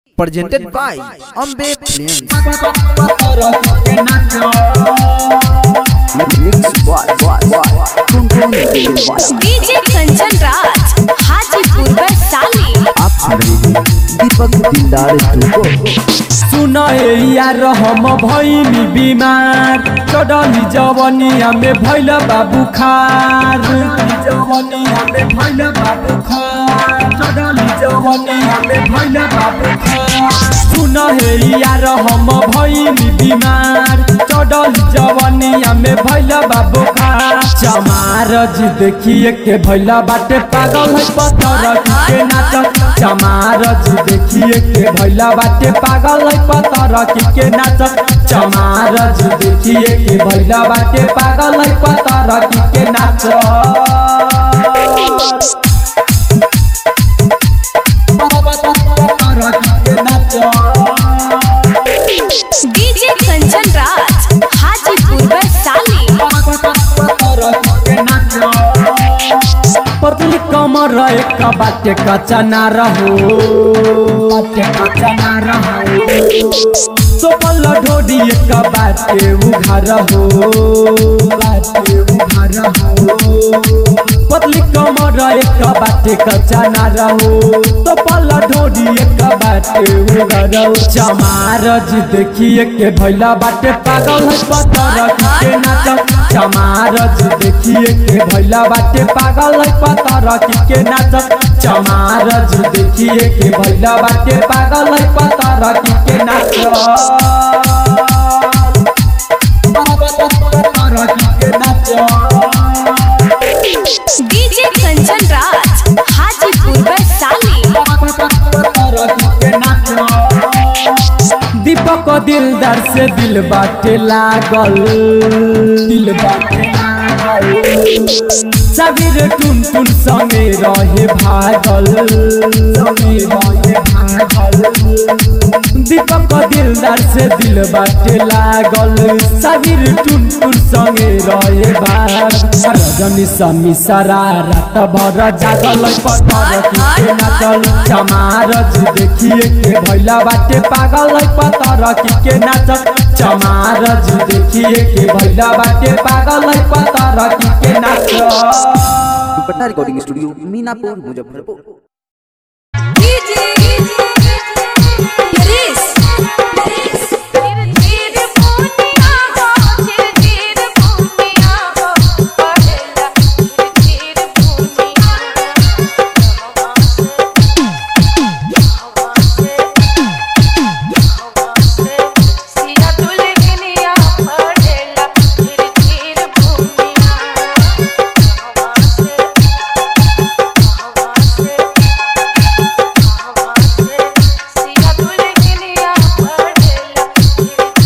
presented by Ambe Films. Mix boy, boy, boy. Tum tum boy. DJ Kanchan Raj Hajipur Vaishali आप सुन रहे हैं दीपक दिलदार को सुन यार हम भैनी बिमार चढ़ली जवनिया में भैल बाबू खार जवनिया में भैल बाबू खार चढ़ली जवनिया में भैल बाबू खार सुन हे यार हम भैनी बिमार चढ़ली जवनिया में भैल बाबू खार चमारज देखिए के भैल बाटे पागल है पत्थर के नाचत चमारज देखिए के भैला बाटे पागल है पतर के नाचत चमारज देखिए के भैला बाटे पागल है पतर के नाचत डीजे कंचन राज हाजीपुर वैशाली पतली कमर एक बाटे कच्चा ना रहो बाटे कच्चा ना रहो सोपल ढोडी एक बाटे उघार हो बाटे उघार हो पतली कमर एक बाटे कच्चा ना रहो सोपल ढोडी एक बाटे उघार हो चमारज देखिए के भैला बाटे पागल है पत्थर के नाचत चमारज देखिए के भैला बाटे पागल है पत्थर के नाचत चमारज देखिए के भैला बाटे पागल है पत्थर के नाचत के डीजे कंचन राज हाजीपुर वैशाली दीपक दिलदार से दिल बाटे लागल दिल बाटे लागल सबीर टुन टुन संगे रहे भागल संगे रहे भागल दीपक दिलदार से दिल बाटे लागल सबीर टुन टुन संगे रहे भाग रजनी समी सारा रात भर जागल पत्थर के नाचल चमारज देखिए के भैला बाटे पागल है पत्थर के नाचत चमारज देखिए के भैला बाटे पागल है पत्थर के नाचत Dupatta recording studio Minapur Muzaffarpur DJ